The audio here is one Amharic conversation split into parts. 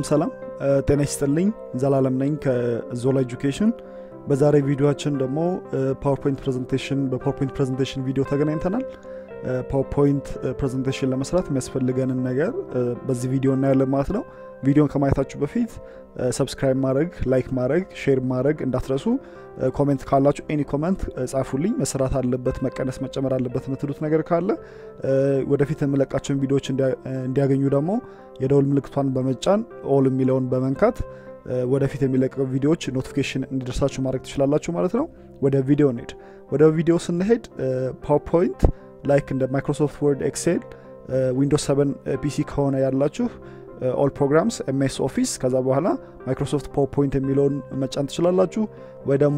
ሰላም ሰላም ጤና ይስጥልኝ ዘላለም ነኝ ከዞላ ኤጁኬሽን በዛሬ ቪዲዮችን ደግሞ ፓወርፖይንት ፕሬዘንቴሽን በፓወርፖይንት ፕሬዘንቴሽን ቪዲዮ ተገናኝተናል ፓወርፖይንት ፕሬዘንቴሽን ለመስራት የሚያስፈልገንን ነገር በዚህ ቪዲዮ እናያለን ማለት ነው ቪዲዮን ከማየታችሁ በፊት ሰብስክራይብ ማድረግ ላይክ ማድረግ ሼር ማድረግ እንዳትረሱ ኮሜንት ካላችሁ ኤኒ ኮሜንት ጻፉልኝ መሰራት አለበት መቀነስ መጨመር አለበት የምትሉት ነገር ካለ ወደፊት የምለቃቸውን ቪዲዮዎች እንዲያገኙ ደግሞ የደውል ምልክቷን በመጫን ኦል የሚለውን በመንካት ወደፊት የሚለቀቁ ቪዲዮዎች ኖቲፊኬሽን እንዲደርሳችሁ ማድረግ ትችላላችሁ ማለት ነው ወደ ቪዲዮ እንሄድ ወደ ቪዲዮ ስንሄድ ፓወርፖይንት ላይክ እንደ ማይክሮሶፍት ወርድ ኤክሴል ዊንዶስ 7 ፒሲ ከሆነ ያላችሁ ኦል ፕሮግራምስ ኤምኤስ ኦፊስ ከዛ በኋላ ማይክሮሶፍት ፓወርፖይንት የሚለውን መጫን ትችላላችሁ ወይ ደግሞ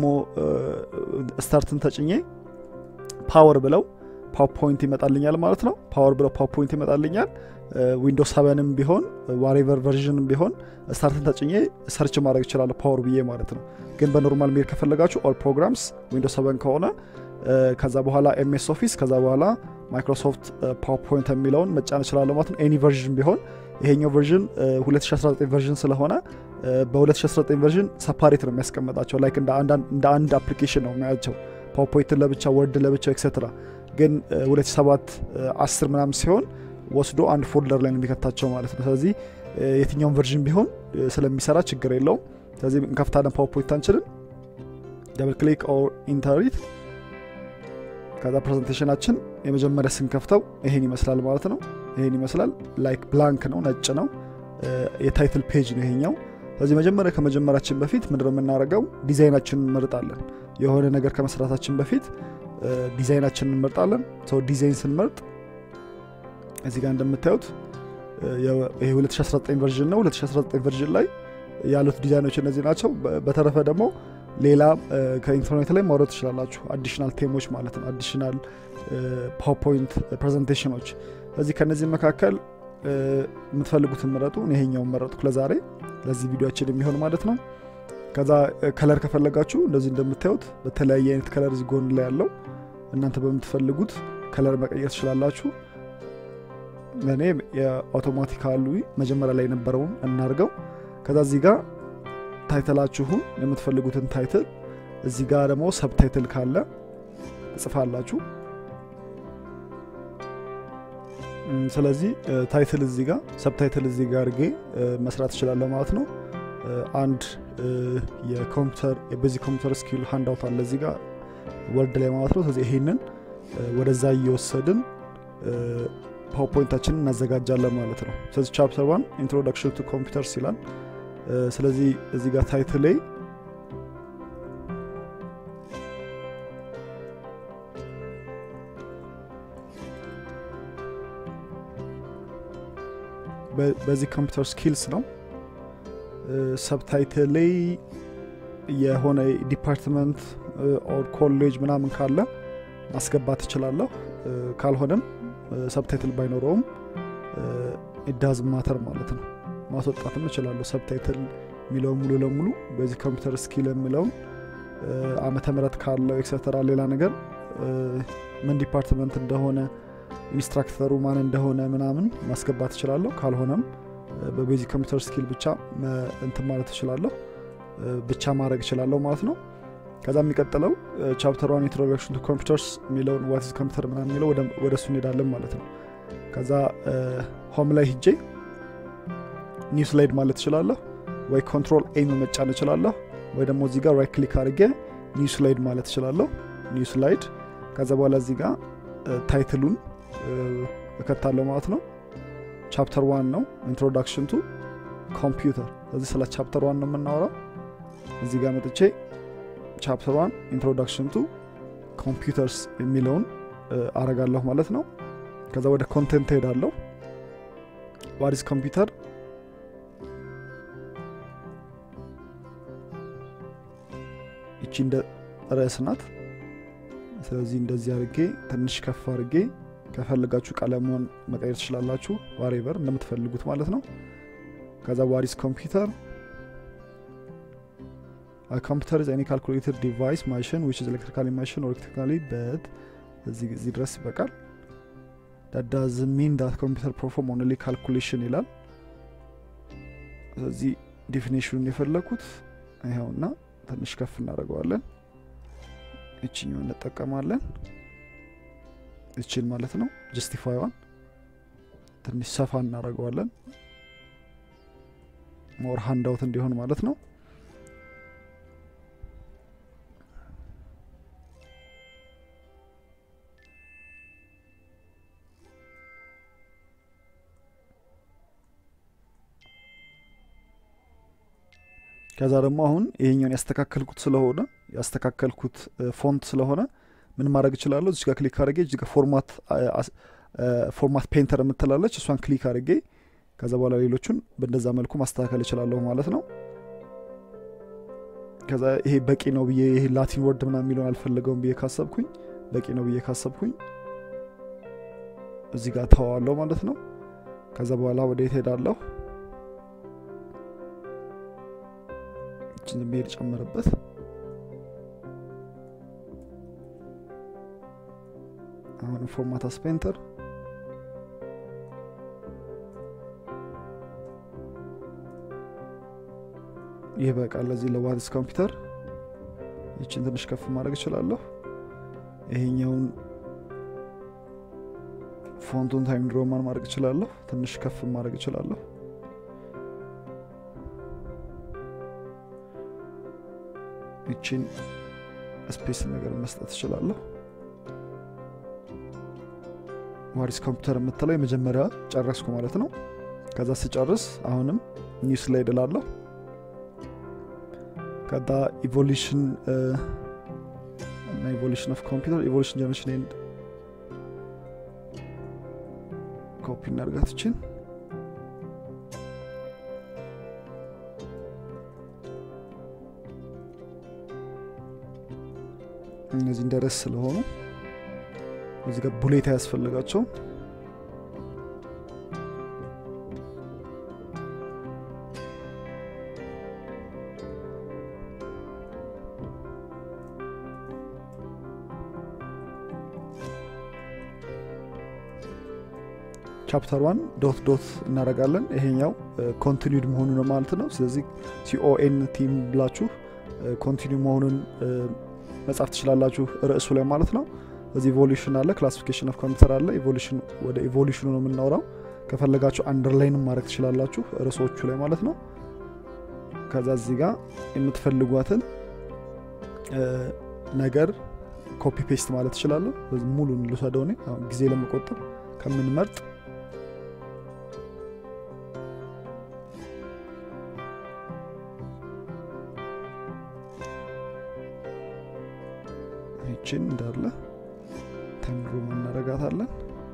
ስታርትን ተጭኜ ፓወር ብለው ፓወርፖይንት ይመጣልኛል ማለት ነው ፓወር ብለው ፓወርፖይንት ይመጣልኛል ዊንዶስ ሰቨንም ቢሆን ዋሬቨር ቨርዥንም ቢሆን ስታርትን ተጭኜ ሰርች ማድረግ ይችላለሁ ፓወር ብዬ ማለት ነው ግን በኖርማል ሜድ ከፈለጋችሁ ኦል ፕሮግራምስ ዊንዶስ ሰቨን ከሆነ ከዛ በኋላ ኤምኤስ ኦፊስ ከዛ በኋላ ማይክሮሶፍት ፓወርፖይንት የሚለውን መጫን እችላለሁ ማለት ነው ኤኒ ቨርዥን ቢሆን ይሄኛው ቨርዥን 2019 ቨርዥን ስለሆነ በ2019 ቨርዥን ሰፓሬት ነው የሚያስቀምጣቸው ላይክ እንደ አንድ አፕሊኬሽን ነው የሚያቸው ፓወርፖይንትን ለብቻ ወርድ ለብቻ ኤክሴትራ ግን 2007 10 ምናምን ሲሆን ወስዶ አንድ ፎልደር ላይ ነው የሚከታቸው ማለት ነው ስለዚህ የትኛውን ቨርዥን ቢሆን ስለሚሰራ ችግር የለውም ስለዚህ እንከፍታለን ፓወርፖይንት አንችልን ደብል ክሊክ ኦር ኢንተሪት ከዛ ፕሬዘንቴሽናችን የመጀመሪያ ስንከፍተው ይሄን ይመስላል ማለት ነው ይሄን ይመስላል ላይክ ብላንክ ነው ነጭ ነው የታይትል ፔጅ ነው ይሄኛው ስለዚህ መጀመሪያ ከመጀመራችን በፊት ምንድነው የምናደርገው ዲዛይናችንን እንመርጣለን የሆነ ነገር ከመስራታችን በፊት ዲዛይናችንን እንመርጣለን ሰው ዲዛይን ስንመርጥ እዚህ ጋር እንደምታዩት ይሄ 2019 ቨርዥን ነው 2019 ቨርዥን ላይ ያሉት ዲዛይኖች እነዚህ ናቸው በተረፈ ደግሞ ሌላ ከኢንተርኔት ላይ ማውረድ ትችላላችሁ አዲሽናል ቴሞች ማለት ነው አዲሽናል ፓወርፖይንት ፕሬዘንቴሽኖች ስለዚህ ከነዚህ መካከል የምትፈልጉትን ምረጡ ይሄኛውን መረጥኩ ለዛሬ ለዚህ ቪዲዮችን የሚሆን ማለት ነው ከዛ ከለር ከፈለጋችሁ እንደዚህ እንደምታዩት በተለያየ አይነት ከለር እዚህ ጎን ላይ ያለው እናንተ በምትፈልጉት ከለር መቀየር ትችላላችሁ ለእኔ የአውቶማቲካሉ መጀመሪያ ላይ የነበረውን እናርገው ከዛ እዚህ ጋር ታይትላችሁን የምትፈልጉትን ታይትል እዚህ ጋር ደግሞ ሰብታይትል ካለ ትጽፋላችሁ ስለዚህ ታይትል እዚህ ጋር ሰብታይትል እዚህ ጋር አድርጌ መስራት እችላለሁ ማለት ነው አንድ የኮምፒውተር የቤዚክ ኮምፒውተር ስኪል ሃንዳውት አለ እዚህ ጋር ወርድ ላይ ማለት ነው ስለዚህ ይሄንን ወደዛ እየወሰድን ፓወርፖይንታችንን እናዘጋጃለን ማለት ነው ስለዚህ ቻፕተር ዋን ኢንትሮዳክሽን ቱ ኮምፒውተርስ ይላል ስለዚህ እዚህ ጋር ታይትል ላይ በዚህ ኮምፒውተር ስኪልስ ነው ሰብታይትል ላይ የሆነ ዲፓርትመንት ኦር ኮሌጅ ምናምን ካለ ማስገባት እችላለሁ ካልሆነም ሰብታይትል ባይኖረውም ኢዳዝ ማተር ማለት ነው ማስወጣትም እችላለሁ ሰብታይትል የሚለው ሙሉ ለሙሉ በዚህ ኮምፒውተር ስኪል የሚለውን አመተ ምህረት ካለው ኤክሰተራ ሌላ ነገር ምን ዲፓርትመንት እንደሆነ ኢንስትራክተሩ ማን እንደሆነ ምናምን ማስገባት እችላለሁ ካልሆነም በቤዚክ ኮምፒውተር ስኪል ብቻ እንትን ማለት እችላለሁ ብቻ ማድረግ እችላለሁ ማለት ነው ከዛ የሚቀጥለው ቻፕተር ዋን ኢንትሮዳክሽን ቱ ኮምፒውተርስ የሚለውን ዋትስ ኮምፒውተር ምናምን የሚለው ወደ እሱ እንሄዳለን ማለት ነው ከዛ ሆም ላይ ሂጄ ኒው ስላይድ ማለት እችላለሁ ወይ ኮንትሮል ኤም መጫን እችላለሁ ወይ ደግሞ እዚህ ጋር ራይት ክሊክ አድርጌ ኒው ስላይድ ማለት እችላለሁ ኒው ስላይድ ከዛ በኋላ እዚህ ጋር ታይትሉን እከታለሁ ማለት ነው ቻፕተር ዋን ነው ኢንትሮዳክሽን ቱ ኮምፒውተር ስለዚህ ስለ ቻፕተር ዋን ነው የምናወራው እዚህ ጋር መጥቼ ቻፕተር ዋን ኢንትሮዳክሽን ቱ ኮምፒውተርስ የሚለውን አረጋለሁ ማለት ነው ከዛ ወደ ኮንቴንት ሄዳለሁ ዋዲስ ኮምፒውተር ይቺ እንደ ርዕስ ናት ስለዚህ እንደዚህ አድርጌ ትንሽ ከፍ አድርጌ ከፈልጋችሁ ቀለሙን መቀየር ትችላላችሁ ዋሬቨር እንደምትፈልጉት ማለት ነው ከዛ ዋሪስ ኮምፒውተር ኮምፒውተር ኢዝ ኤኒ ካልኩሌተር ዲቫይስ ማሽን ዊች ኢዝ ኤሌክትሪካሊ ማሽን ኦር ኤሌክትሪካሊ በት እዚህ ድረስ ይበቃል that does mean that computer perform only calculation ይላል ስለዚህ ዲፊኒሽኑን የፈለኩት ይኸውና ትንሽ ከፍ እናደርገዋለን። እችኛው እንጠቀማለን። እችን ማለት ነው ጀስቲፋይዋን ትንሽ ሰፋ እናደርገዋለን። ሞር ሃንዳውት እንዲሆን ማለት ነው። ከዛ ደግሞ አሁን ይሄኛውን ያስተካከልኩት ስለሆነ ያስተካከልኩት ፎንት ስለሆነ ምን ማድረግ እችላለሁ? እዚህ ጋር ክሊክ አድርጌ እዚህ ጋር ፎርማት ፎርማት ፔንተር የምትላለች እሷን ክሊክ አድርጌ ከዛ በኋላ ሌሎቹን በእንደዛ መልኩ ማስተካከል እችላለሁ ማለት ነው። ከዛ ይሄ በቂ ነው ብዬ ይሄ ላቲን ወርድ ምናምን የሚለውን አልፈለገውም ብዬ ካሰብኩኝ በቂ ነው ብዬ ካሰብኩኝ እዚህ ጋር ተዋዋለሁ ማለት ነው። ከዛ በኋላ ወደ የት ሄዳለሁ? እችን ዝም ብዬ ልጨምርበት። አሁንም ፎርማት አስፔንተር ይህ በቃ ለዚህ ለዋትስ ኮምፒውተር ይችን ትንሽ ከፍ ማድረግ እችላለሁ። ይሄኛውን ፎንቱን ታይም ሮማን ማድረግ እችላለሁ። ትንሽ ከፍ ማድረግ እችላለሁ። ይችን ስፔስ ነገር መስጠት እችላለሁ። ዋሪስ ኮምፒውተር የምትለው የመጀመሪያ ጨረስኩ ማለት ነው። ከዛ ስጨርስ አሁንም ኒው ስላይድ እላለሁ። ከዛ ኢቮሉሽን እና ኢቮሉሽን ኦፍ ኮምፒውተር ኢቮሉሽን ጀነሬሽን ኤንድ ኮፒ እናርጋት ይችን እነዚህ እንደ ርዕስ ስለሆኑ እዚህ ጋር ቡሌት አያስፈልጋቸው። ቻፕተር ዋን ዶት ዶት እናደርጋለን። ይሄኛው ኮንቲኒድ መሆኑ ነው ማለት ነው። ስለዚህ ሲኦኤን ቲም ብላችሁ ኮንቲኒው መሆኑን መጻፍ ትችላላችሁ ርዕሱ ላይ ማለት ነው። እዚህ ኢቮሉሽን አለ፣ ክላሲፊኬሽን ኦፍ ኮምፒውተር አለ። ኢቮሉሽን ወደ ኢቮሉሽኑ ነው የምናወራው። ከፈለጋችሁ አንደርላይንም ማድረግ ትችላላችሁ ርዕሶቹ ላይ ማለት ነው። ከዛ እዚህ ጋር የምትፈልጓትን ነገር ኮፒ ፔስት ማለት ትችላለሁ። ሙሉን ልውሰደው እኔ ጊዜ ለመቆጠብ ከምንመርጥ ይችን እንዳለ ተምሮ እናረጋታለን።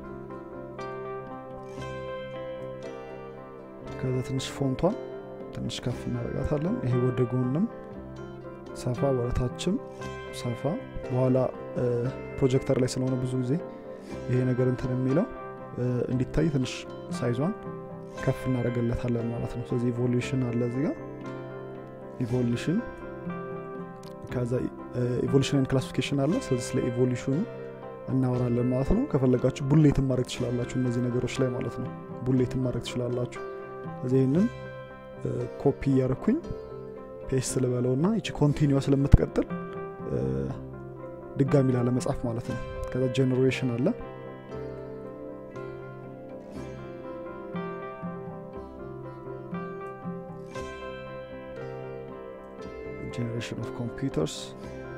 ከዛ ትንሽ ፎንቷን ትንሽ ከፍ እናረጋታለን። ይሄ ወደ ጎንም ሰፋ ወረታችም ሰፋ። በኋላ ፕሮጀክተር ላይ ስለሆነ ብዙ ጊዜ ይሄ ነገር እንትን የሚለው እንዲታይ ትንሽ ሳይዟን ከፍ እናደረገለታለን ማለት ነው። ስለዚህ ኢቮሉሽን አለ እዚህ ጋር ኢቮሉሽን ከዛ ኢቮሉሽን ክላሲፊኬሽን አለ። ስለዚህ ስለ ኢቮሉሽኑ እናወራለን ማለት ነው። ከፈለጋችሁ ቡሌትን ማድረግ ትችላላችሁ እነዚህ ነገሮች ላይ ማለት ነው። ቡሌትን ማድረግ ትችላላችሁ። ስለዚህ ይህንን ኮፒ እያረኩኝ ፔስት ልበለው እና ይቺ ኮንቲኒዋ ስለምትቀጥል ድጋሚ ላለመጻፍ ማለት ነው። ከዛ ጀኔሬሽን አለ generation of computers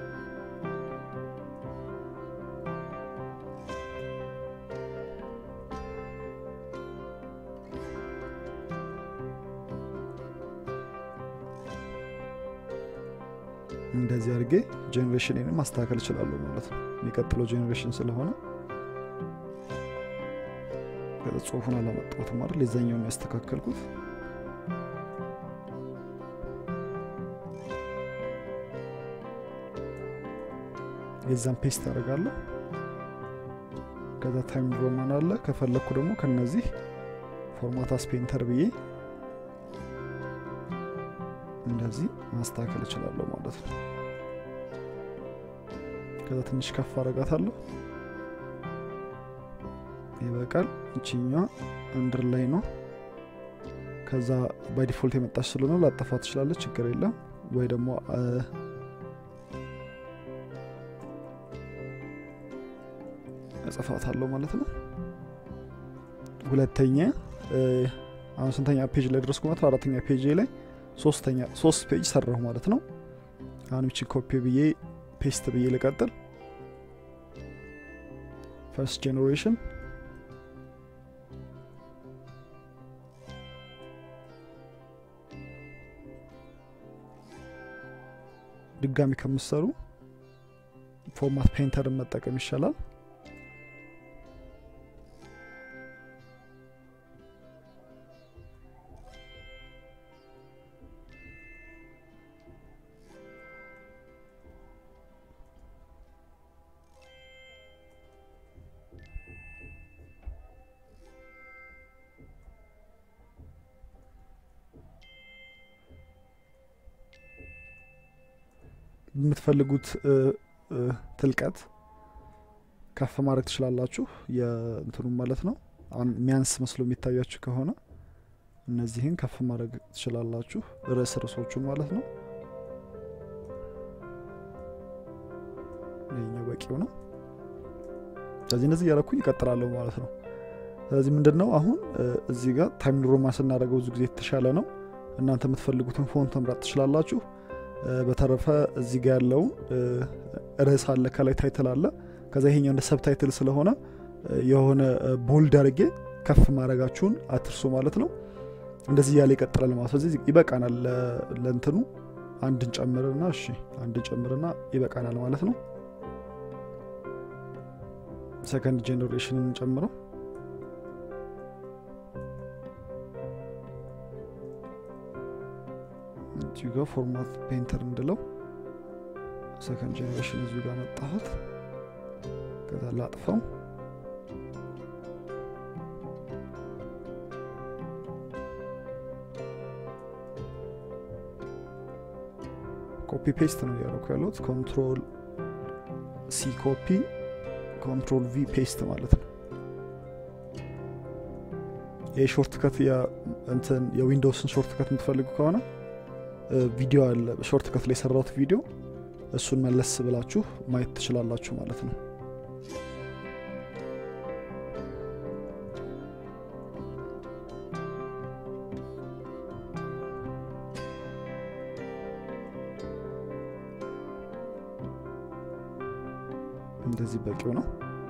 እንደዚህ አድርጌ ጄኔሬሽንን ማስተካከል እችላለሁ ማለት ነው። የሚቀጥለው ጄኔሬሽን ስለሆነ ጽሁፉን አላመጣሁትም አይደል? የዛኛውን ያስተካከልኩት የዛን ፔስት አደርጋለሁ። ከዛ ታይም ሮማን አለ። ከፈለግኩ ደግሞ ከነዚህ ፎርማት አስፔንተር ብዬ እንደዚህ ማስተካከል እችላለሁ ማለት ነው። ከዛ ትንሽ ከፍ አረጋታለሁ። ይበቃል። እችኛ አንድር ላይ ነው ከዛ ባይ ዲፎልት የመጣች ስለሆነ ላጠፋ ትችላለች፣ ችግር የለም ወይ ደግሞ እጽፋታለሁ ማለት ነው። ሁለተኛ አሁን ስንተኛ ፔጅ ላይ ደረስኩ ማለት ነው? አራተኛ ፔጅ ላይ ሶስተኛ ሶስት ፔጅ ሰራሁ ማለት ነው። አሁን ይችን ኮፒ ብዬ ፔስት ብዬ ልቀጥል። ፈርስት ጄኔሬሽን ድጋሚ ከምሰሩ ፎርማት ፔንተርን መጠቀም ይሻላል። የምትፈልጉት ትልቀት ከፍ ማድረግ ትችላላችሁ። የእንትኑ ማለት ነው። የሚያንስ መስሎ የሚታያችሁ ከሆነ እነዚህን ከፍ ማድረግ ትችላላችሁ። ርዕስ ርዕሶቹን ማለት ነው። ይህኛው በቂው ነው። ስለዚህ እነዚህ እያረኩኝ ይቀጥላለሁ ማለት ነው። ስለዚህ ምንድን ነው አሁን እዚህ ጋር ታይም ሮማ ስናደርገው ብዙ ጊዜ የተሻለ ነው። እናንተ የምትፈልጉትን ፎንት መምረጥ ትችላላችሁ። በተረፈ እዚህ ጋር ያለውን ርዕስ አለ፣ ከላይ ታይትል አለ። ከዛ ይሄኛው እንደ ሰብ ታይትል ስለሆነ የሆነ ቦልድ አድርጌ ከፍ ማድረጋችሁን አትርሱ ማለት ነው። እንደዚህ እያለ ይቀጥላል ማለት ነው። ስለዚህ ይበቃናል ለእንትኑ አንድን ጨምርና እሺ፣ አንድን ጨምርና ይበቃናል ማለት ነው። ሰከንድ ጄኔሬሽንን ጨምረው እዚሁ ጋር ፎርማት ፔንተር እንድለው ሰከንድ ጄኔሬሽን እዚሁ ጋር መጣሁት። ከዛ ላጥፈው። ኮፒ ፔስት ነው እያደረኩ ያለሁት። ኮንትሮል ሲ ኮፒ፣ ኮንትሮል ቪ ፔስት ማለት ነው። ይህ ሾርት ከት እንትን የዊንዶውስን ሾርት ከት የምትፈልጉ ከሆነ ቪዲዮ አለ ሾርት ከት ላይ የሰራሁት ቪዲዮ እሱን መለስ ብላችሁ ማየት ትችላላችሁ ማለት ነው። እንደዚህ በቂው ነው።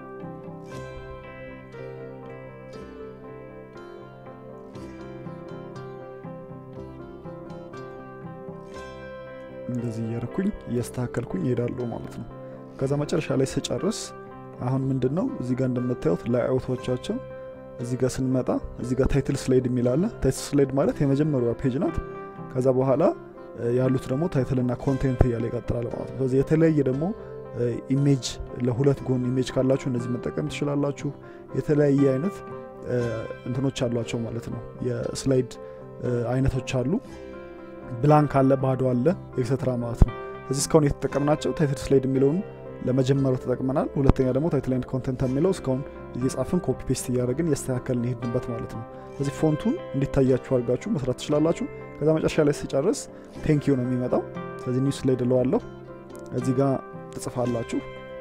እንደዚህ እያረኩኝ እያስተካከልኩኝ ይሄዳለሁ ማለት ነው። ከዛ መጨረሻ ላይ ስጨርስ አሁን ምንድን ነው እዚህ ጋር እንደምታዩት ላይአውቶቻቸው እዚህ ጋር ስንመጣ እዚህ ጋር ታይትል ስላይድ የሚላለ ታይትል ስላይድ ማለት የመጀመሪያዋ ፔጅ ናት። ከዛ በኋላ ያሉት ደግሞ ታይትልና ኮንቴንት እያለ ይቀጥላል ማለት ነው። ስለዚህ የተለያየ ደግሞ ኢሜጅ ለሁለት ጎን ኢሜጅ ካላችሁ እነዚህ መጠቀም ትችላላችሁ። የተለያየ አይነት እንትኖች አሏቸው ማለት ነው። የስላይድ አይነቶች አሉ። ብላንክ አለ፣ ባዶ አለ፣ ኤክሰትራ ማለት ነው። እዚህ እስካሁን የተጠቀምናቸው ታይትል ስላይድ የሚለውን ለመጀመሪያው ተጠቅመናል። ሁለተኛ ደግሞ ታይትል ኤንድ ኮንተንት የሚለው እስካሁን እየጻፍን ኮፒ ፔስት እያደረግን እያስተካከልን ይሄድንበት ማለት ነው። ስለዚህ ፎንቱን እንዲታያችሁ አድርጋችሁ መስራት ትችላላችሁ። ከዛ መጨረሻ ላይ ስጨርስ ቴንኪዩ ነው የሚመጣው። ስለዚህ ኒው ስላይድ እለዋለሁ። እዚህ ጋር ትጽፋላችሁ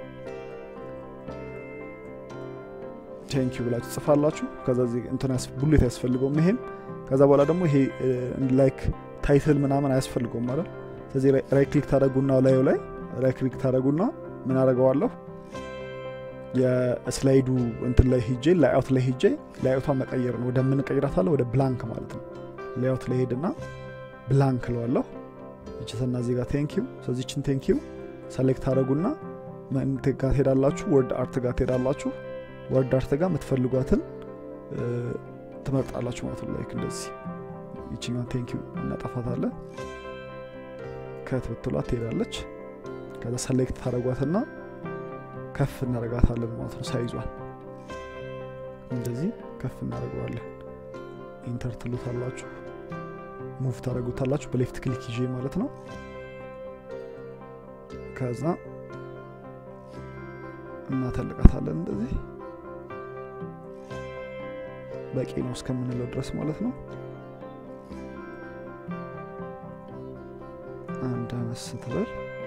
ቴንኪዩ ብላችሁ ትጽፋላችሁ። ከዛ እንትን ቡሌት አያስፈልገውም ይሄን። ከዛ በኋላ ደግሞ ይሄ ላይክ ታይትል ምናምን አያስፈልገውም ማለት ስለዚህ ራይት ክሊክ ታደረጉና ላዩ ላይ ራይት ክሊክ ታደረጉና ምን አደረገዋለሁ የስላይዱ እንትን ላይ ሂጄ ላይአውት ላይ ሂጄ ላይአውቷን መቀየር ነው። ወደ ምን ቀይራታለሁ? ወደ ብላንክ ማለት ነው። ላይአውት ላይ ሄድና ብላንክ ለዋለሁ። ይችትና እዚህ ጋር ቴንኪዩ። ስለዚህ ችን ቴንኪዩ ሰሌክት ታደረጉና ጋር ትሄዳላችሁ፣ ወርድ አርት ጋር ትሄዳላችሁ። ወርድ አርት ጋር የምትፈልጓትን ትመርጣላችሁ ማለት ነው። ላይክ እንደዚህ ይችኛን ቴንኪዩ እናጠፋታለን። ከት ብትሏት ትሄዳለች። ከዛ ሰሌክት ታደረጓትና ከፍ እናደረጋታለን ማለት ነው። ሳይዟል እንደዚህ ከፍ እናደርገዋለን። ኢንተር ትሉታላችሁ፣ ሙቭ ታደረጉታላችሁ በሌፍት ክሊክ ይዤ ማለት ነው። ከዛ እናተልቃታለን እንደዚህ በቂ ነው እስከምንለው ድረስ ማለት ነው። አነስ ትበል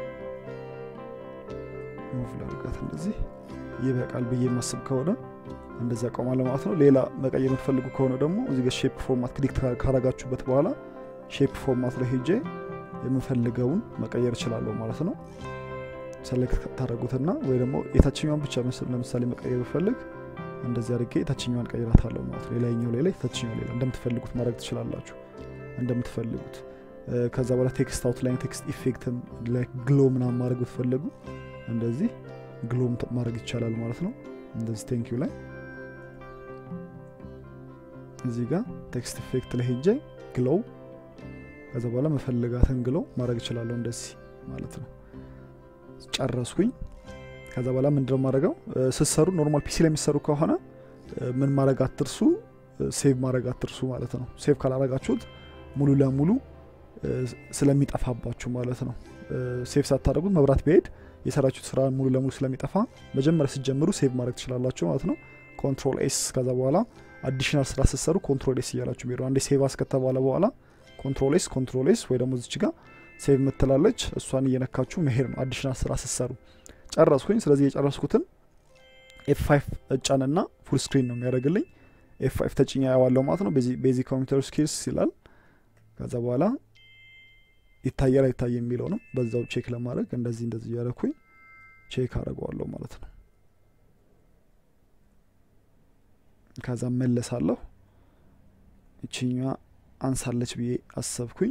ሙቭ ላድርጋት እንደዚህ ይበቃል ብዬ የማስብ ከሆነ እንደዚያ ቆማለሁ ማለት ነው። ሌላ መቀየር የምትፈልጉ ከሆነ ደግሞ እዚህ ጋር ሼፕ ፎርማት ክሊክ ካረጋችሁበት በኋላ ሼፕ ፎርማት ላይ ሄጄ የምፈልገውን መቀየር እችላለሁ ማለት ነው። ሰሌክት ታደረጉትና ወይ ደግሞ የታችኛዋን ብቻ ለምሳሌ መቀየር ብፈልግ እንደዚህ አድርጌ የታችኛዋን ቀይራታለሁ ማለት ነው። ሌላኛው ሌላ የታችኛው ሌላ እንደምትፈልጉት ማድረግ ትችላላችሁ እንደምትፈልጉት። ከዛ በኋላ ቴክስት አውትላይን ቴክስት ኢፌክትም ግሎ ምናምን ማድረግ ብትፈልጉ እንደዚህ ግሎ ማድረግ ይቻላል ማለት ነው። እንደዚህ ቴንኪዩ ላይ እዚህ ጋር ቴክስት ኢፌክት ላይ ሄጄ ግሎው ከዛ በኋላ መፈልጋትን ግሎው ማድረግ እችላለሁ እንደዚህ ማለት ነው። ጨረስኩኝ። ከዛ በኋላ ምንድነው ማድረገው ስትሰሩ ኖርማል ፒሲ ላይ የሚሰሩ ከሆነ ምን ማድረግ አትርሱ፣ ሴቭ ማድረግ አትርሱ ማለት ነው። ሴቭ ካላረጋችሁት ሙሉ ለሙሉ ስለሚጠፋባችሁ ማለት ነው። ሴቭ ሳታደረጉት መብራት ቢሄድ የሰራችሁት ስራ ሙሉ ለሙሉ ስለሚጠፋ መጀመሪያ ስትጀምሩ ሴቭ ማድረግ ትችላላችሁ ማለት ነው። ኮንትሮል ኤስ ከዛ በኋላ አዲሽናል ስራ ስትሰሩ ኮንትሮል ኤስ እያላችሁ ሄዱ። አንዴ ሴቭ አስከተባለ በኋላ ኮንትሮል ኤስ ኮንትሮል ኤስ ወይ ደግሞ እዚች ጋር ሴቭ ምትላለች እሷን እየነካችሁ መሄድ ነው አዲሽናል ስራ ስትሰሩ። ጨረስኩኝ። ስለዚህ የጨረስኩትን ኤፍ ፋይቭ እጫንና ፉል ስክሪን ነው የሚያደርግልኝ። ኤፍ ፋይቭ ተጭኛ ያዋለው ማለት ነው። ቤዚክ ኮምፒውተር ስኪልስ ይላል። ከዛ በኋላ ይታያል አይታይ የሚለው ነው። በዛው ቼክ ለማድረግ እንደዚህ እንደዚህ እያደረኩኝ ቼክ አደርገዋለሁ ማለት ነው። ከዛ መለሳለሁ። እችኛ አንሳለች ብዬ አሰብኩኝ።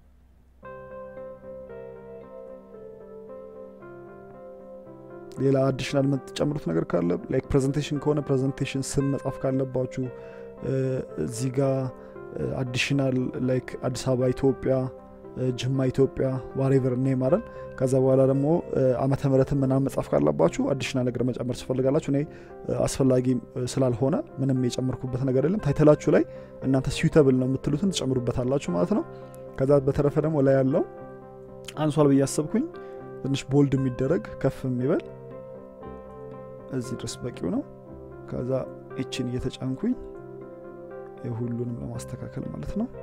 ሌላ አዲሽናል የምትጨምሩት ነገር ካለ ላይክ ፕሬዘንቴሽን ከሆነ ፕሬዘንቴሽን ስም መጻፍ ካለባችሁ እዚህ ጋር አዲሽናል ላይክ አዲስ አበባ ኢትዮጵያ ጅማ ኢትዮጵያ ዋሬቨር እኔ ማረን ከዛ በኋላ ደግሞ ዓመተ ምሕረትን ምናምን መጻፍ ካለባችሁ አዲሽናል ነገር መጨመር ትፈልጋላችሁ። እኔ አስፈላጊ ስላልሆነ ምንም የጨመርኩበት ነገር የለም። ታይተላችሁ ላይ እናንተ ሲዩተብል ነው የምትሉትን ትጨምሩበታላችሁ ማለት ነው። ከዛ በተረፈ ደግሞ ላይ ያለው አንሷል ብዬ አሰብኩኝ። ትንሽ ቦልድ የሚደረግ ከፍ የሚበል እዚህ ድረስ በቂው ነው። ከዛ ኤችን እየተጫንኩኝ የሁሉንም ለማስተካከል ማለት ነው።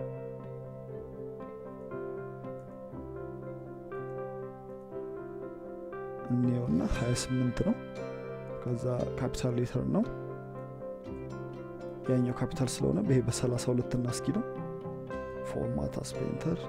እኔውና 28 ነው። ከዛ ካፒታል ሌተር ነው ያኛው ካፒታል ስለሆነ ይሄ በ32 እና እስኪ ነው ፎርማት አስፔንተር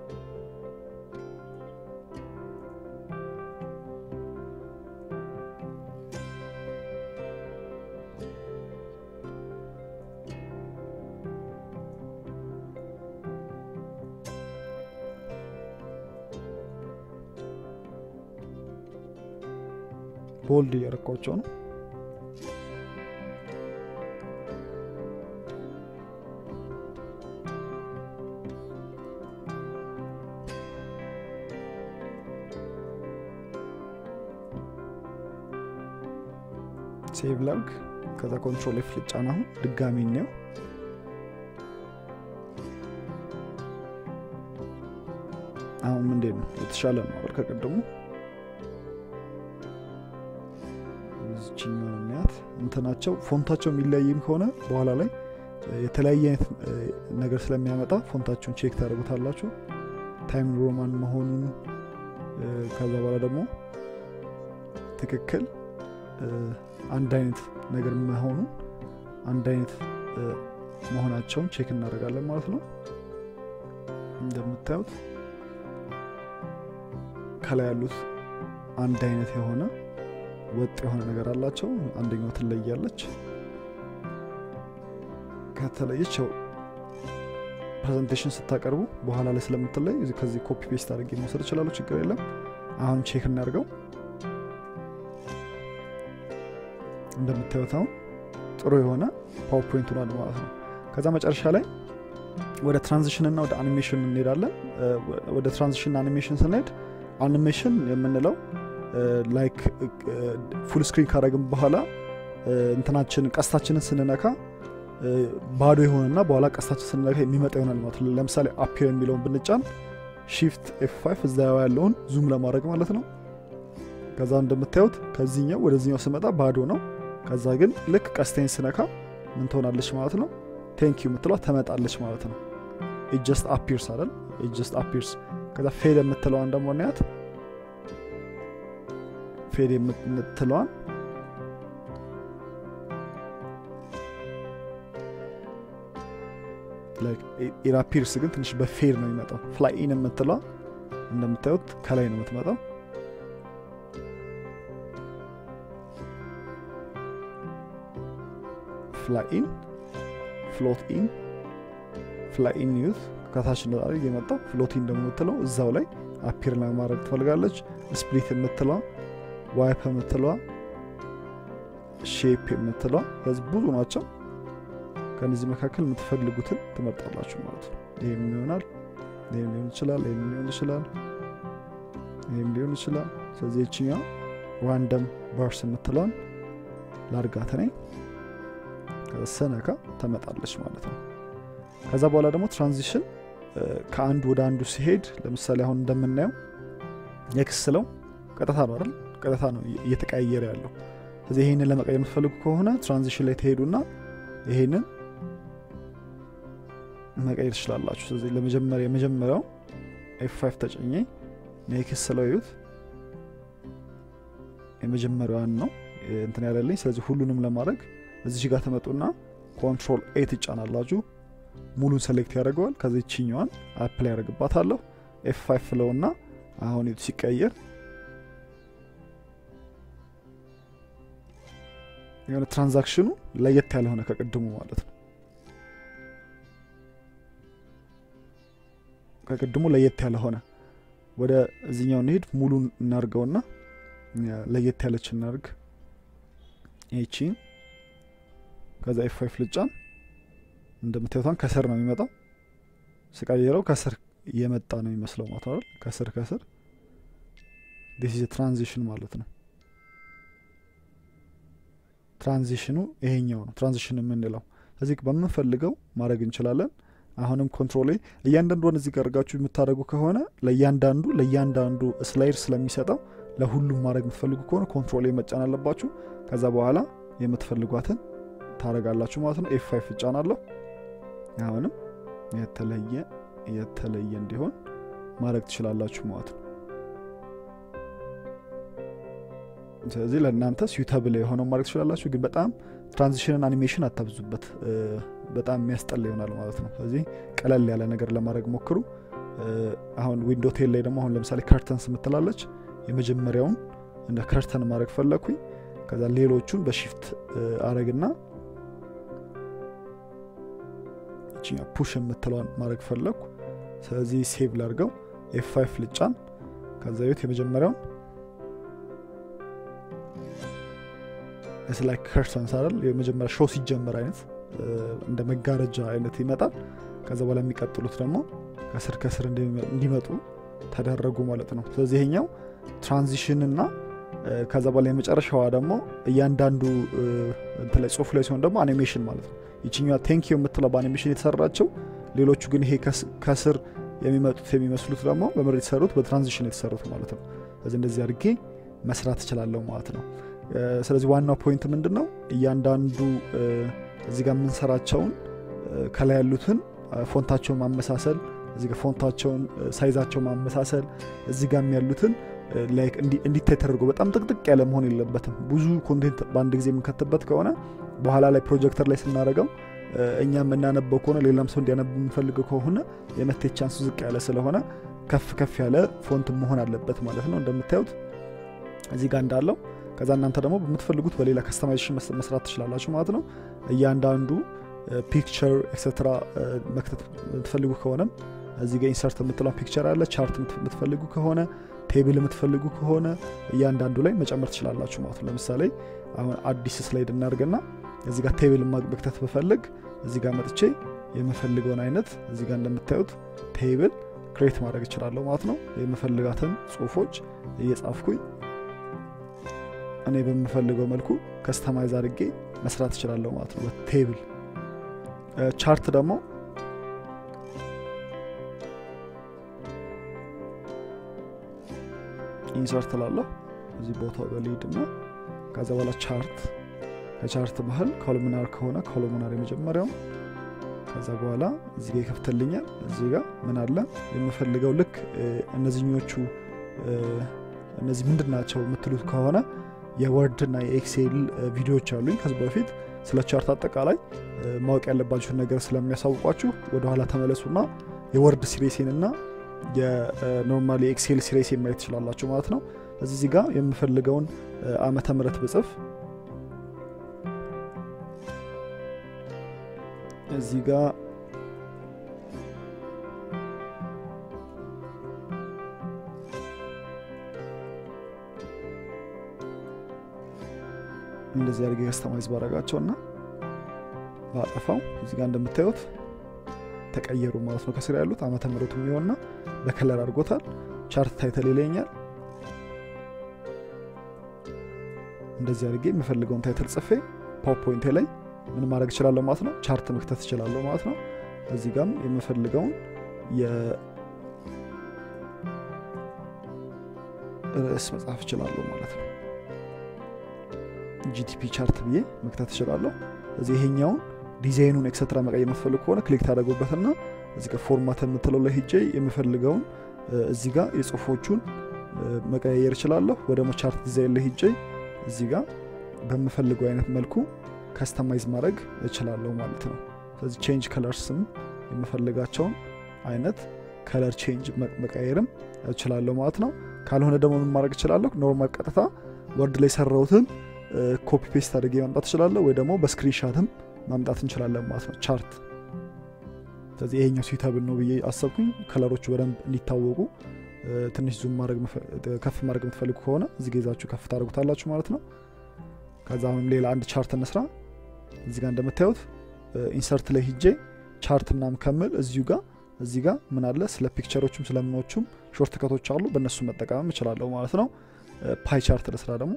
ቦልድ እያረኳቸው ነው። ሴቭ ላርግ። ከዛ ኮንትሮል ኤፍ ልጫን። አሁን ድጋሚ እንየው። አሁን እንዴት ነው? የተሻለ ነው አይደል? ከቀደሙ እዚችኛው የሚያት እንትናቸው ፎንታቸው የሚለያይም ከሆነ በኋላ ላይ የተለያየ አይነት ነገር ስለሚያመጣ ፎንታቸውን ቼክ ታደርጉታላችሁ። ታይም ሮማን መሆኑን ከዛ በኋላ ደግሞ ትክክል አንድ አይነት ነገር መሆኑ አንድ አይነት መሆናቸውን ቼክ እናደርጋለን ማለት ነው። እንደምታዩት ከላይ ያሉት አንድ አይነት የሆነ ወጥ የሆነ ነገር አላቸው። አንደኛው ትለያለች። ከተለየች ያው ፕሬዘንቴሽን ስታቀርቡ በኋላ ላይ ስለምትለይ ከዚህ ኮፒ ፔስት አድርጌ መውሰድ እችላለሁ። ችግር የለም። አሁን ቼክ እናድርገው። እንደምታዩት አሁን ጥሩ የሆነ ፓወርፖይንት ሆኗል ማለት ነው። ከዛ መጨረሻ ላይ ወደ ትራንዚሽን እና ወደ አኒሜሽን እንሄዳለን። ወደ ትራንዚሽን አኒሜሽን ስንሄድ አኒሜሽን የምንለው ላይክ ፉል ስክሪን ካረግን በኋላ እንትናችን ቀስታችንን ስንነካ ባዶ የሆነና በኋላ ቀስታችን ስንነካ የሚመጣ ይሆናል ማለት ነው። ለምሳሌ አፒር የሚለውን ብንጫን ሺፍት ኤፍ ፋይቭ እዛ ያለውን ዙም ለማድረግ ማለት ነው። ከዛ እንደምታዩት ከዚህኛው ወደዚኛው ስመጣ ባዶ ነው። ከዛ ግን ልክ ቀስቴን ስነካ ምን ትሆናለች ማለት ነው? ቴንክ ዩ የምትሏ ተመጣለች ማለት ነው። ኢት ጀስት አፒርስ አይደል? ኢት ጀስት አፒርስ። ከዛ ፌድ የምትለዋን ደግሞ እናያት። ፌድ የምትለዋን ኢራፒርስ ግን ትንሽ በፌድ ነው የሚመጣው። ፍላይኢን የምትለዋ እንደምታዩት ከላይ ነው የምትመጣው። ፍላይኢን ፍሎት ኢን ፍላይኢን ዩዝ ከታች እንደጣሪ የመጣው ፍሎቲን ደግሞ የምትለው እዛው ላይ አፒር ለማድረግ ትፈልጋለች። ስፕሊት የምትለዋ ዋይፕ የምትለዋ ሼፕ የምትለዋ ከዚህ ብዙ ናቸው። ከነዚህ መካከል የምትፈልጉትን ትመርጣላችሁ ማለት ነው። ይህም ይሆናል፣ ይህም ሊሆን ይችላል፣ ይህም ሊሆን ይችላል፣ ይህም ሊሆን ይችላል። ስለዚህ የችኛ ራንደም ባርስ የምትለዋን ላርጋት ነኝ ሰነካ ተመጣለች ማለት ነው። ከዛ በኋላ ደግሞ ትራንዚሽን ከአንዱ ወደ አንዱ ሲሄድ ለምሳሌ አሁን እንደምናየው ኤክስ ስለው ቀጥታ ነው አይደል? ቀጥታ ነው እየተቀያየረ ያለው። ስለዚህ ይህንን ለመቀየር የምትፈልጉ ከሆነ ትራንዚሽን ላይ ትሄዱና ይሄንን መቀየር ትችላላችሁ። ስለዚህ ለመጀመሪያ የመጀመሪያው ኤፍ ፋይቭ ተጨኘ ኔክስ ስለው ይዩት የመጀመሪያዋን ነው እንትን ያለልኝ። ስለዚህ ሁሉንም ለማድረግ እዚህ ጋር ተመጡና ኮንትሮል ኤ ትጫናላችሁ። ሙሉን ሴሌክት ያደርገዋል። ከዚ ችኛዋን አፕላይ ያደርግባታለሁ። ኤፍ ፋይቭ ፍለውና አሁን ቱ ሲቀየር የሆነ ትራንዛክሽኑ ለየት ያለ ሆነ ከቅድሙ ማለት ነው። ከቅድሙ ለየት ያለ ሆነ። ወደ እዚኛው እንሄድ። ሙሉን እናርገውና ለየት ያለች እናርግ ይቺን ከዛ ኤፍ ፋይቭ ልጫን እንደምታዩቷን ከስር ነው የሚመጣው። ስቀይረው ከስር የመጣ ነው የሚመስለው ማለት ነው። ከስር ከስር ዲስ ኢዝ ትራንዚሽን ማለት ነው። ትራንዚሽኑ ይሄኛው ነው ትራንዚሽን የምንለው። እዚህ በምንፈልገው ማድረግ እንችላለን። አሁንም ኮንትሮል እያንዳንዷን እዚህ ጋር አድርጋችሁ የምታደርጉ ከሆነ ለእያንዳንዱ ለእያንዳንዱ ስላይድ ስለሚሰጠው ለሁሉም ማድረግ የምትፈልጉ ከሆነ ኮንትሮል መጫን አለባችሁ። ከዛ በኋላ የምትፈልጓትን ታረጋላችሁ ማለት ነው። ኤፍ ፋይቭ እጫናለሁ። አሁንም የተለየ የተለየ እንዲሆን ማድረግ ትችላላችሁ ማለት ነው። ስለዚህ ለእናንተ ስዊተብል የሆነው ማድረግ ትችላላችሁ። ግን በጣም ትራንዚሽንን አኒሜሽን አታብዙበት፣ በጣም የሚያስጠላ ይሆናል ማለት ነው። ስለዚህ ቀለል ያለ ነገር ለማድረግ ሞክሩ። አሁን ዊንዶ ቴል ላይ ደግሞ አሁን ለምሳሌ ከርተንስ የምትላለች የመጀመሪያውን እንደ ከርተን ማድረግ ፈለግኩኝ። ከዛ ሌሎቹን በሺፍት አረግና ይችኛ ፑሽ የምትለዋን ማድረግ ፈለግኩ። ስለዚህ ሴቭ ላድርገው፣ ኤፍ ፋይቭ ልጫን። ከዛ ቤት የመጀመሪያውን ስላይ ከርሰንስ አይደል የመጀመሪያ ሾው ሲጀመር አይነት እንደ መጋረጃ አይነት ይመጣል። ከዛ በኋላ የሚቀጥሉት ደግሞ ከስር ከስር እንዲመጡ ተደረጉ ማለት ነው። ስለዚህ ይሄኛው ትራንዚሽን እና ከዛ በኋላ የመጨረሻዋ ደግሞ እያንዳንዱ እንትን ላይ ጽሁፍ ላይ ሲሆን ደግሞ አኒሜሽን ማለት ነው። ይችኛዋ ቴንኪ የምትለው በአኒሜሽን የተሰራቸው፣ ሌሎቹ ግን ይሄ ከስር የሚመጡት የሚመስሉት ደግሞ በምር የተሰሩት በትራንዚሽን የተሰሩት ማለት ነው። ስለዚህ እንደዚህ አድርጌ መስራት እችላለሁ ማለት ነው። ስለዚህ ዋናው ፖይንት ምንድን ነው? እያንዳንዱ እዚህ ጋር የምንሰራቸውን ከላይ ያሉትን ፎንታቸውን ማመሳሰል፣ እዚህ ጋር ፎንታቸውን ሳይዛቸውን ማመሳሰል፣ እዚህ ጋር ያሉትን ላይክ እንዲታይ ተደርጎ በጣም ጥቅጥቅ ያለ መሆን የለበትም። ብዙ ኮንቴንት በአንድ ጊዜ የምንከትበት ከሆነ በኋላ ላይ ፕሮጀክተር ላይ ስናደርገው እኛ የምናነበው ከሆነ ሌላም ሰው እንዲያነብ የምንፈልገው ከሆነ የመቴት ቻንሱ ዝቅ ያለ ስለሆነ ከፍ ከፍ ያለ ፎንት መሆን አለበት ማለት ነው። እንደምታዩት እዚህ ጋር እንዳለው ከዛ እናንተ ደግሞ በምትፈልጉት በሌላ ከስተማይዜሽን መስራት ትችላላችሁ ማለት ነው። እያንዳንዱ ፒክቸር ኤክሴትራ መክተት የምትፈልጉ ከሆነም እዚህ ጋር ኢንሰርት የምትለው ፒክቸር አለ። ቻርት የምትፈልጉ ከሆነ ቴብል የምትፈልጉ ከሆነ እያንዳንዱ ላይ መጨመር ትችላላችሁ ማለት ነው። ለምሳሌ አሁን አዲስ ስላይድ እናድርግና እዚህ ጋር ቴብል መክተት ብፈልግ እዚህ ጋር መጥቼ የምፈልገውን አይነት እዚህ ጋር እንደምታዩት ቴብል ክሬት ማድረግ እችላለሁ ማለት ነው። የምፈልጋትን ጽሁፎች እየጻፍኩኝ እኔ በምፈልገው መልኩ ከስተማይዝ አድርጌ መስራት እችላለሁ ማለት ነው። ቴብል ቻርት ደግሞ ኢንሰርት ላለሁ እዚህ ቦታው በሊድ እና ከዛ በኋላ ቻርት ከቻርት መሀል ኮሎሚናር ከሆነ ኮሎሚናር የመጀመሪያው ከዛ በኋላ እዚህ ጋር ይከፍትልኛል። እዚህ ጋር ምን አለ የምፈልገው ልክ እነዚህኞቹ እነዚህ ምንድን ናቸው የምትሉት ከሆነ የወርድ እና የኤክሴል ቪዲዮዎች አሉኝ ከዚህ በፊት ስለ ቻርት አጠቃላይ ማወቅ ያለባችሁን ነገር ስለሚያሳውቋችሁ ወደኋላ ተመለሱና የወርድ ሲሬሴን እና የኖርማል የኤክሴል ሲሬሴን ማየት ትችላላችሁ ማለት ነው። እዚህ እዚህ ጋር የምፈልገውን ዓመተ ምህረት ብጽፍ እዚህ ጋር እንደዚህ አድርጌ ከስተማይዝ ባረጋቸው እና ባጠፋው እዚህ ጋር እንደምታዩት ተቀየሩ ማለት ነው። ከስር ያሉት ዓመተ ምህረቱ የሚሆንና በከለር አድርጎታል። ቻርት ታይተል ይለኛል። እንደዚህ አድርጌ የምፈልገውን ታይትል ጽፌ ፓወርፖይንቴ ላይ ምን ማድረግ እችላለሁ ማለት ነው። ቻርት መክተት እችላለሁ ማለት ነው። እዚህ ጋም የምፈልገውን የርዕስ መጻፍ እችላለሁ ማለት ነው። ጂቲፒ ቻርት ብዬ መክተት እችላለሁ። እዚህ ይሄኛውን ዲዛይኑን ኤክሰትራ መቀየር የምትፈልግ ከሆነ ክሊክ ታደረጉበትና እዚህ ጋር ፎርማት የምትለው ላይ ሂጄ የምፈልገውን እዚህ ጋር የጽሁፎቹን መቀያየር እችላለሁ። ወደ ቻርት ዲዛይን ላይ ሂጄ እዚህ ጋር በምፈልገው አይነት መልኩ ከስተማይዝ ማድረግ እችላለሁ ማለት ነው። ስለዚህ ቼንጅ ከለርስም የምፈልጋቸውን አይነት ከለር ቼንጅ መቀየርም እችላለሁ ማለት ነው። ካልሆነ ደግሞ ምን ማድረግ እችላለሁ? ኖርማል ቀጥታ ወርድ ላይ ሰራሁትን ኮፒ ፔስት አድርጌ ማምጣት እችላለሁ፣ ወይ ደግሞ በስክሪንሻትም ማምጣት እንችላለን ማለት ነው ቻርት። ስለዚህ ይሄኛው ስዊታብል ነው ብዬ አሰብኩኝ። ከለሮቹ በደንብ እንዲታወቁ ትንሽ ዙም ከፍ ማድረግ የምትፈልጉ ከሆነ እዚህ ጋ ይዛችሁ ከፍ ታደርጉታላችሁ ማለት ነው። ከዛ አሁንም ሌላ አንድ ቻርት እንስራ። እዚህ ጋር እንደምታዩት ኢንሰርት ላይ ሂጄ ቻርት ምናምን ከምል እዚሁ ጋር እዚህ ጋር ምን አለ ስለ ፒክቸሮቹም ስለምኖቹም ሾርት ከቶች አሉ። በእነሱ መጠቀምም እችላለሁ ማለት ነው። ፓይ ቻርት ለስራ ደግሞ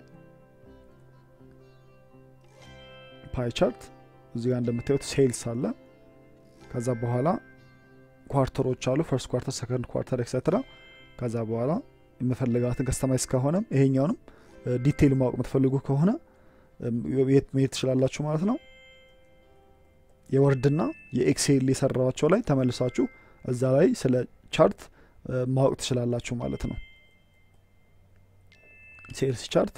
ፓይ ቻርት እዚህ ጋር እንደምታዩት ሴልስ አለ። ከዛ በኋላ ኳርተሮች አሉ። ፈርስት ኳርተር፣ ሰከንድ ኳርተር ኤክሰትራ። ከዛ በኋላ የምፈልጋትን ከስተማይዝ ከሆነም ይሄኛውንም ዲቴይል ማወቅ የምትፈልጉ ከሆነ መሄድ ትችላላችሁ ማለት ነው። የወርድና የኤክሴል የሰራቸው ላይ ተመልሳችሁ እዛ ላይ ስለ ቻርት ማወቅ ትችላላችሁ ማለት ነው። ሴልስ ቻርት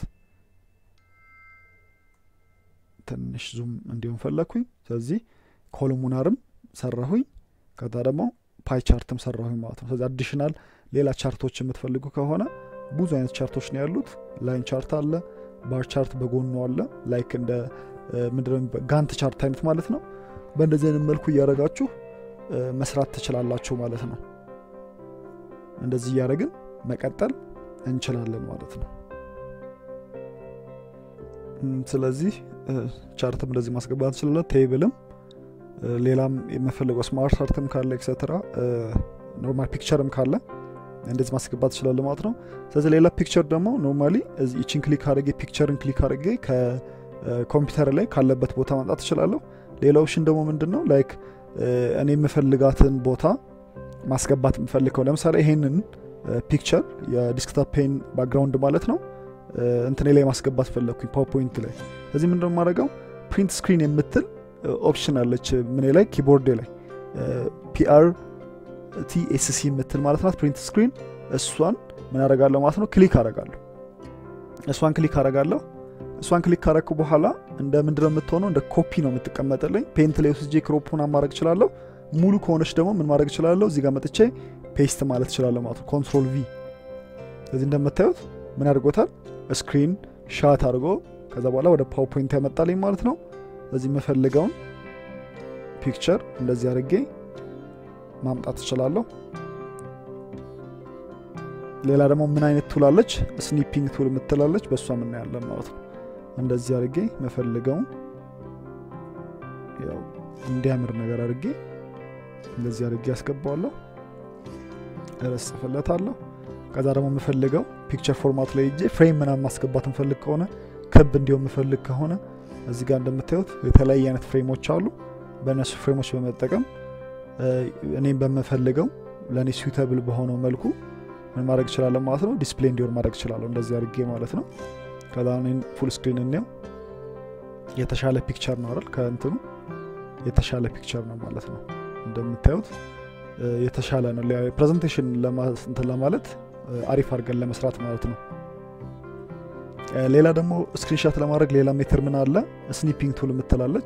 ትንሽ ዙም እንዲሆን ፈለግኩኝ። ስለዚህ ኮሎሙናርም ሰራሁኝ። ከዛ ደግሞ ፓይ ቻርትም ሰራሁኝ ማለት ነው። ስለዚህ አዲሽናል ሌላ ቻርቶች የምትፈልጉ ከሆነ ብዙ አይነት ቻርቶች ነው ያሉት። ላይን ቻርት አለ፣ ባር ቻርት በጎኑ አለ። ላይክ እንደ ምንድነው ጋንት ቻርት አይነት ማለት ነው። በእንደዚህ አይነት መልኩ እያደረጋችሁ መስራት ትችላላችሁ ማለት ነው። እንደዚህ እያደረግን መቀጠል እንችላለን ማለት ነው። ስለዚህ ቻርትም እንደዚህ ማስገባት እንችላለን። ቴብልም ሌላም የምፈልገው ስማርት ቻርትም ካለ ኤክሰትራ ኖርማል ፒክቸርም ካለ እንደዚህ ማስገባት ትችላለ ማለት ነው። ስለዚህ ሌላ ፒክቸር ደግሞ ኖርማሊ ይችን ክሊክ አድርጌ ፒክቸርን ክሊክ አድርጌ ከኮምፒውተር ላይ ካለበት ቦታ ማምጣት ትችላለሁ። ሌላ ኦፕሽን ደግሞ ምንድን ነው ላይክ እኔ የምፈልጋትን ቦታ ማስገባት የምፈልገው ለምሳሌ ይሄንን ፒክቸር የዲስክቶፕ ፔን ባክግራውንድ ማለት ነው እንትኔ ላይ ማስገባት ፈለግኩኝ ፓወርፖይንት ላይ። ስለዚህ ምንድነው የማደርገው ፕሪንት ስክሪን የምትል ኦፕሽን አለች ምኔ ላይ ኪቦርዴ ላይ ፒአር ቲኤስሲ የምትል ማለት ናት ፕሪንት ስክሪን። እሷን ምን አደርጋለሁ ማለት ነው ክሊክ አደርጋለሁ። እሷን ክሊክ አደርጋለሁ። እሷን ክሊክ ካረግኩ በኋላ እንደ ምንድነው የምትሆነው እንደ ኮፒ ነው የምትቀመጥልኝ። ፔንት ላይ ወስጄ ክሮፑን ማድረግ እችላለሁ። ሙሉ ከሆነች ደግሞ ምን ማድረግ እችላለሁ እዚህ ጋር መጥቼ ፔስት ማለት እችላለሁ ማለት ነው ኮንትሮል ቪ። ስለዚህ እንደምታዩት ምን አድርጎታል ስክሪን ሻት አድርጎ ከዛ በኋላ ወደ ፓወርፖይንት ያመጣልኝ ማለት ነው። ስለዚህ የምፈልገውን ፒክቸር እንደዚህ አድርጌ ማምጣት እችላለሁ። ሌላ ደግሞ ምን አይነት ቱል አለች? ስኒፒንግ ቱል የምትላለች በእሷ የምናያለን ማለት ነው። እንደዚህ አድርጌ መፈልገውን ያው እንዲያምር ነገር አድርጌ እንደዚህ አድርጌ ያስገባዋለሁ። ርዕስ ጽፍለታለሁ። ከዛ ደግሞ የምፈልገው ፒክቸር ፎርማት ላይ እጄ ፍሬም ምናምን ማስገባት እንፈልግ ከሆነ ክብ እንዲሆን የምፈልግ ከሆነ እዚህ ጋር እንደምታዩት የተለያየ አይነት ፍሬሞች አሉ። በእነሱ ፍሬሞች በመጠቀም እኔም በምፈልገው ለእኔ ስዊተብል በሆነው መልኩ ምን ማድረግ እችላለሁ ማለት ነው። ዲስፕሌይ እንዲሆን ማድረግ እችላለሁ እንደዚህ አድርጌ ማለት ነው። ከዛ ፉል ስክሪን እንየው። የተሻለ ፒክቸር ነው አይደል? ከእንትኑ የተሻለ ፒክቸር ነው ማለት ነው። እንደምታዩት የተሻለ ነው። ፕሬዘንቴሽን እንትን ለማለት አሪፍ አድርገን ለመስራት ማለት ነው። ሌላ ደግሞ ስክሪንሻት ለማድረግ ሌላ ሜትር ምን አለ? ስኒፒንግ ቱል የምትላለች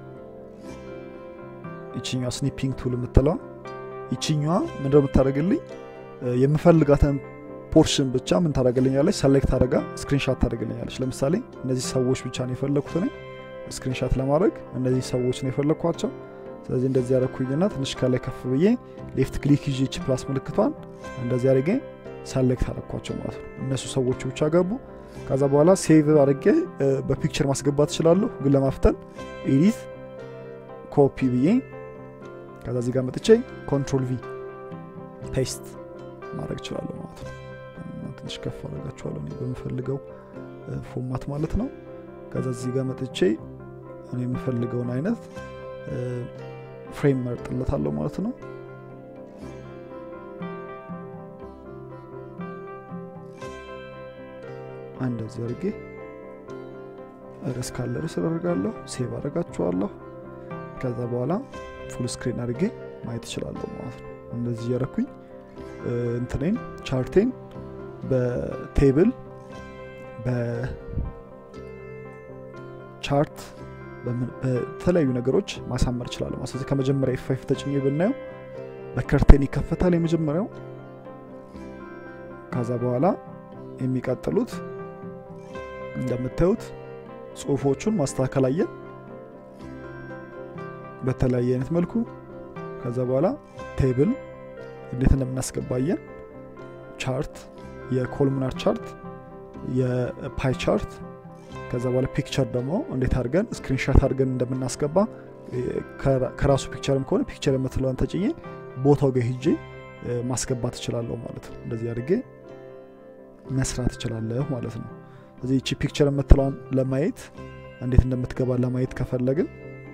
ይችኛዋ ስኒፒንግ ቱል የምትለዋ ይችኛዋ ምንድነው የምታደርግልኝ የምፈልጋትን ፖርሽን ብቻ ምን ታደርግልኛለች? ሰሌክት አድርጋ ስክሪንሻት ታደርግልኛለች። ለምሳሌ እነዚህ ሰዎች ብቻ ነው የፈለግኩት እኔ ስክሪንሻት ለማድረግ እነዚህ ሰዎች ነው የፈለግኳቸው። ስለዚህ እንደዚህ ያደረኩኝና ትንሽ ከላይ ከፍ ብዬ ሌፍት ክሊክ ይዤ ቺ ፕላስ ምልክቷን እንደዚህ አድርጌ ሰሌክት አደረኳቸው ማለት ነው። እነሱ ሰዎቹ ብቻ ገቡ። ከዛ በኋላ ሴቭ አድርጌ በፒክቸር ማስገባት እችላለሁ። ግን ለማፍጠን ኤዲት ኮፒ ብዬ ከዛ እዚህ ጋር መጥቼ ኮንትሮል ቪ ፔስት ማድረግ እችላለሁ ማለት ነው። ትንሽ ከፍ አደርጋችኋለሁ እኔ በምፈልገው ፎርማት ማለት ነው። ከዛ እዚህ ጋር መጥቼ እኔ የምፈልገውን አይነት ፍሬም መርጥለታለሁ ማለት ነው። እንደዚህ አድርጌ ርዕስ ካለ ርዕስ አደርጋለሁ፣ ሴቭ አደርጋችኋለሁ። ከዛ በኋላ ፉል ስክሪን አድርጌ ማየት እችላለሁ ማለት ነው። እንደዚህ እያረኩኝ እንትኔን ቻርቴን በቴብል በቻርት በተለያዩ ነገሮች ማሳመር እችላለሁ ማለት ስለዚህ ከመጀመሪያ ኤፍ ፋይቭ ተጭኜ ብናየው በከርቴን ይከፈታል የመጀመሪያው። ከዛ በኋላ የሚቀጥሉት እንደምታዩት ጽሁፎቹን ማስተካከል አየን በተለያየ አይነት መልኩ። ከዛ በኋላ ቴብል እንዴት እንደምናስገባየን ቻርት፣ የኮልሙናር ቻርት፣ የፓይ ቻርት ከዛ በኋላ ፒክቸር ደግሞ እንዴት አድርገን ስክሪንሻት አድርገን እንደምናስገባ ከራሱ ፒክቸርም ከሆነ ፒክቸር የምትለዋን ተጭኜ ቦታው ጋር ሂጄ ማስገባት እችላለሁ ማለት ነው። እንደዚህ አድርጌ መስራት እችላለሁ ማለት ነው። ስለዚህ ይቺ ፒክቸር የምትለዋን ለማየት እንዴት እንደምትገባ ለማየት ከፈለግን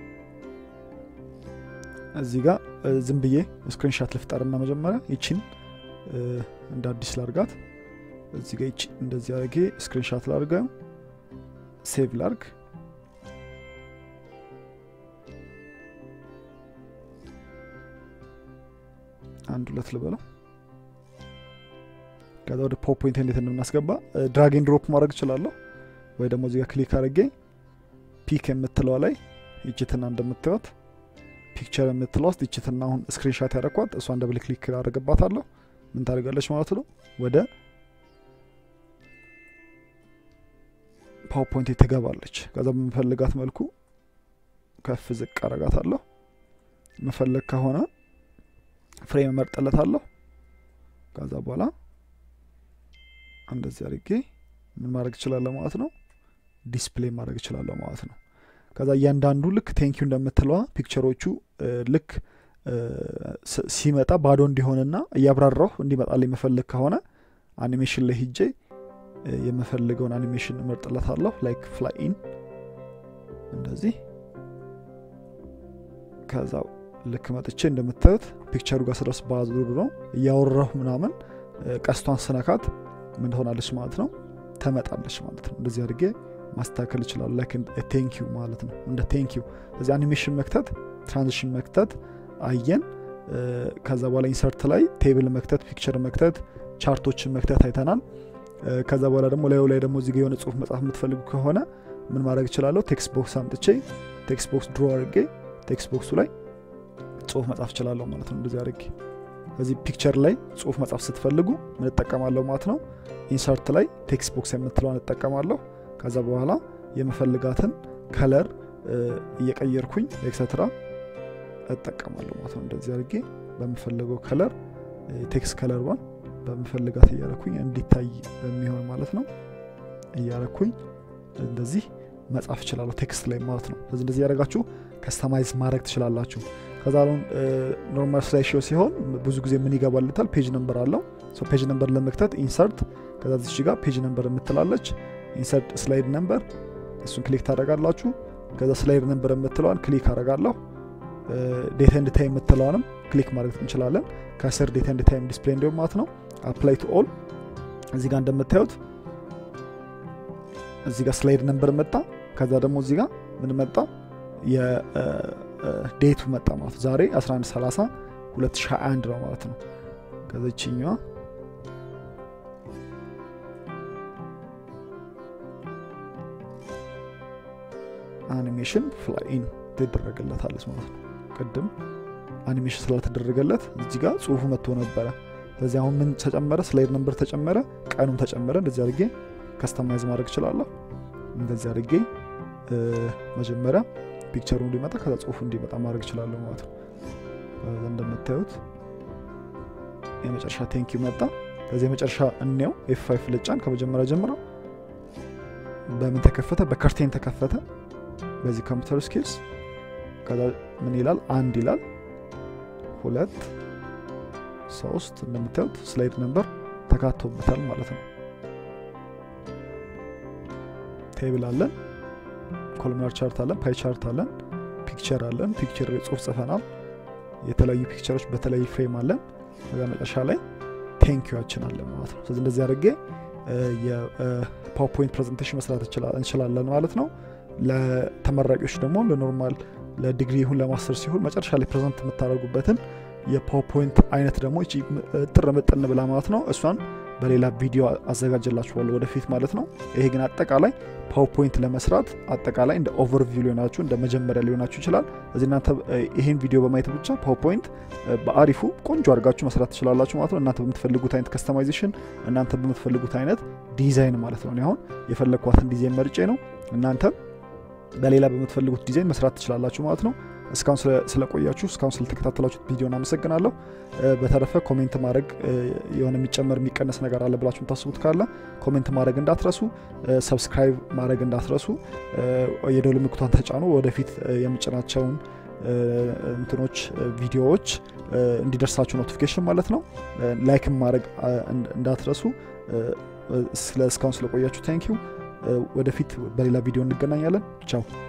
እዚህ ጋር ዝም ብዬ ስክሪንሻት ልፍጠርና መጀመሪያ ይቺን እንደ አዲስ ላርጋት። እዚህ ጋር ይቺ እንደዚህ አድርጌ ስክሪንሻት ላርገው ሴቭ ላርግ። አንድ ሁለት ልበለው። ከዛ ወደ ፖፖይንት እንዴት እንደምናስገባ ድራግ ኤንድ ድሮፕ ማድረግ እችላለሁ፣ ወይ ደግሞ እዚጋ ክሊክ አድርጌ ፒክ የምትለዋ ላይ ይችትና እንደምታዩት ፒክቸር የምትለው ውስጥ ይችትና አሁን ስክሪንሻት ያደረኳት እሷን ደብል ክሊክ አደረግባታለሁ። ምን ታደርጋለች ማለት ነው ወደ ፓወርፖይንት ትገባለች። ከዛ በምፈልጋት መልኩ ከፍ ዝቅ አረጋታለሁ። መፈለግ ከሆነ ፍሬም እመርጥለታለሁ። ከዛ በኋላ እንደዚህ አድርጌ ምን ማድረግ እችላለሁ ማለት ነው ዲስፕሌይ ማድረግ እችላለሁ ማለት ነው። ከዛ እያንዳንዱ ልክ ቴንኪዩ እንደምትለዋ ፒክቸሮቹ ልክ ሲመጣ ባዶ እንዲሆንና እያብራራሁ እንዲመጣል የምፈልግ ከሆነ አኒሜሽን ላይ ሂጄ የምፈልገውን አኒሜሽን እመርጥለታለሁ። ላይክ ፍላይ ኢን እንደዚህ። ከዛ ልክ መጥቼ እንደምታዩት ፒክቸሩ ጋር ስደርስ ባዙ ነው እያወራሁ ምናምን ቀስቷን ስነካት ምን ትሆናለች ማለት ነው ተመጣለች ማለት ነው። እንደዚህ አድርጌ ማስተካከል ይችላሉ። ላይክ ቴንኪዩ ማለት ነው እንደ ቴንኪዩ። እዚህ አኒሜሽን መክተት፣ ትራንዚሽን መክተት አየን። ከዛ በኋላ ኢንሰርት ላይ ቴብል መክተት፣ ፒክቸር መክተት፣ ቻርቶችን መክተት አይተናል። ከዛ በኋላ ደግሞ ላዩ ላይ ደግሞ እዚጋ የሆነ ጽሁፍ መጻፍ የምትፈልጉ ከሆነ ምን ማድረግ እችላለሁ? ቴክስት ቦክስ አምጥቼ ቴክስት ቦክስ ድሮ አድርጌ ቴክስት ቦክሱ ላይ ጽሁፍ መጻፍ እችላለሁ ማለት ነው። እንደዚህ አድርጌ እዚህ ፒክቸር ላይ ጽሁፍ መጻፍ ስትፈልጉ ምን እጠቀማለሁ ማለት ነው? ኢንሰርት ላይ ቴክስት ቦክስ የምትለዋን እጠቀማለሁ። ከዛ በኋላ የምፈልጋትን ከለር እየቀየርኩኝ ኤክሰትራ እጠቀማለሁ ማለት ነው። እንደዚህ አድርጌ በምፈልገው ከለር ቴክስት ከለር ዋን በምፈልጋት እያረኩኝ እንዲታይ በሚሆን ማለት ነው እያረኩኝ እንደዚህ መጻፍ እችላለሁ ቴክስት ላይ ማለት ነው። ስለዚህ እንደዚህ ያደረጋችሁ ከስተማይዝ ማድረግ ትችላላችሁ። ከዛ አሁን ኖርማል ስላይሾ ሲሆን ብዙ ጊዜ ምን ይገባልታል? ፔጅ ነምበር አለው። ፔጅ ነምበር ለመክተት ኢንሰርት፣ ከዛ ዚች ጋር ፔጅ ነምበር የምትላለች ኢንሰርት ስላይድ ነምበር፣ እሱን ክሊክ ታደረጋላችሁ። ከዛ ስላይድ ነምበር የምትለዋን ክሊክ አደረጋለሁ። ዴታ ኤንድ ታይም የምትለዋንም ክሊክ ማድረግ እንችላለን። ከስር ዴታ ኤንድ ታይም ዲስፕሌይ እንዲሁም ማለት ነው አፕላይ ቱ ኦል። እዚህ ጋር እንደምታዩት እዚህ ጋር ስላይድ ነምበር መጣ። ከዛ ደግሞ እዚህ ጋር ምን መጣ? የዴቱ መጣ ማለት ነው። ዛሬ 1130 2021 ነው ማለት ነው። ከዚችኛዋ አኒሜሽን ፍላይን ትደረገለታለች ማለት ነው። ቅድም አኒሜሽን ስላልተደረገለት እዚህ ጋር ጽሁፉ መጥቶ ነበረ። ስለዚህ አሁን ምን ተጨመረ? ስላይድ ነምበር ተጨመረ፣ ቀኑም ተጨመረ። እንደዚህ አድርጌ ከስተማይዝ ማድረግ እችላለሁ። እንደዚህ አድርጌ መጀመሪያ ፒክቸሩ እንዲመጣ ከዛ ጽሁፉ እንዲመጣ ማድረግ እችላለሁ ማለት ነው። እንደምታዩት የመጨረሻ ቴንኪው መጣ። ከዚህ የመጨረሻ እንየው። ኤፍ ፋይፍ ልጫን ከመጀመሪያ ጀምረው በምን ተከፈተ? በከርቴን ተከፈተ። በዚህ ኮምፒውተር ስኪልስ ከዛ ምን ይላል? አንድ ይላል፣ ሁለት፣ ሶስት እንደምታዩት ስላይድ ነምበር ተካቶበታል ማለት ነው። ቴብል አለን፣ ኮሎምናር ቻርት አለን፣ ፓይ ቻርት አለን፣ ፒክቸር አለን። ፒክቸር ጽሁፍ ጽፈናል። የተለያዩ ፒክቸሮች በተለያዩ ፍሬም አለን። ከዛ መጨረሻ ላይ ቴንኪዋችን አለን ማለት ነው። ስለዚህ እንደዚህ አድርጌ የፓወርፖይንት ፕሬዘንቴሽን መስራት እንችላለን ማለት ነው። ለተመራቂዎች ደግሞ ለኖርማል ለዲግሪ ይሁን ለማስተር ሲሆን መጨረሻ ላይ ፕሬዘንት የምታደርጉበትን የፓወርፖይንት አይነት ደግሞ እቺ ጥር ምጥን ብላ ማለት ነው እሷን በሌላ ቪዲዮ አዘጋጀላችኋለሁ ወደፊት ማለት ነው። ይሄ ግን አጠቃላይ ፓወርፖይንት ለመስራት አጠቃላይ እንደ ኦቨርቪው ሊሆናችሁ እንደ መጀመሪያ ሊሆናችሁ ይችላል። እዚህ እናንተ ይሄን ቪዲዮ በማየት ብቻ ፓወርፖይንት በአሪፉ ቆንጆ አድርጋችሁ መስራት ትችላላችሁ ማለት ነው። እናንተ በምትፈልጉት አይነት ከስተማይዜሽን፣ እናንተ በምትፈልጉት አይነት ዲዛይን ማለት ነው። አሁን የፈለግኳትን ዲዛይን መርጬ ነው እናንተ በሌላ በምትፈልጉት ዲዛይን መስራት ትችላላችሁ ማለት ነው። እስካሁን ስለቆያችሁ እስካሁን ስለተከታተላችሁት ቪዲዮን አመሰግናለሁ። በተረፈ ኮሜንት ማድረግ የሆነ የሚጨመር የሚቀነስ ነገር አለ ብላችሁ የምታስቡት ካለ ኮሜንት ማድረግ እንዳትረሱ፣ ሰብስክራይብ ማድረግ እንዳትረሱ፣ የደውል ምልክቷን ተጫኑ። ወደፊት የምጭናቸውን እንትኖች ቪዲዮዎች እንዲደርሳችሁ ኖቲፊኬሽን ማለት ነው። ላይክም ማድረግ እንዳትረሱ። እስካሁን ስለቆያችሁ ታንኪዩ። ወደፊት በሌላ ቪዲዮ እንገናኛለን። ቻው